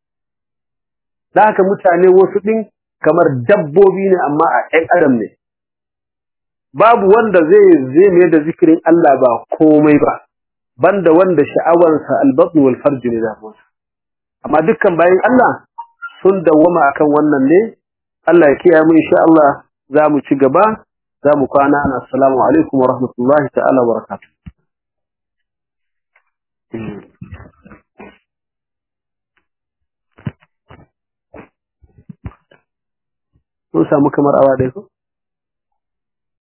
[SPEAKER 1] dan haka mutane wasu din kamar dabbobi ne amma a ɗan adam ne babu wanda zai zai mai da zikirin Allah ba komai ba banda wanda sha'awarsa al-batn wal farj ne da amma dukkan bayan Allah sun dawwama akan wannan ne Allah ya kiyaye mu insha Allah za mu ci gaba za mu kwana ana assalamu alaikum wa rahmatullahi ta'ala wa barakatuh mun samu kamar awa ɗaya ko